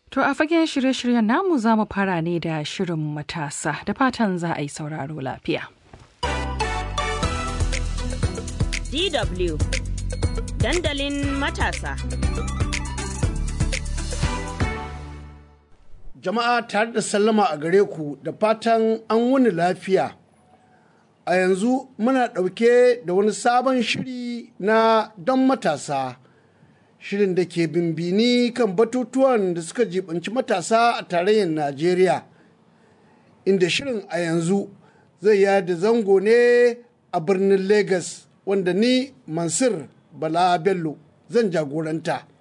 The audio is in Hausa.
To a fagen shirye-shiryen namu za mu fara ne da shirin matasa da fatan za a yi sauraro lafiya. DW Dandalin matasa. Jama'a tare da sallama a gare ku da fatan an wuni lafiya. A yanzu muna ɗauke da wani sabon shiri na don matasa. Shirin da ke bimbini kan batutuwan da suka jibanci matasa a tarayyar Najeriya. Inda shirin a yanzu zai yada zango ne a birnin Legas wanda ni Mansur Bala Bello zan jagoranta.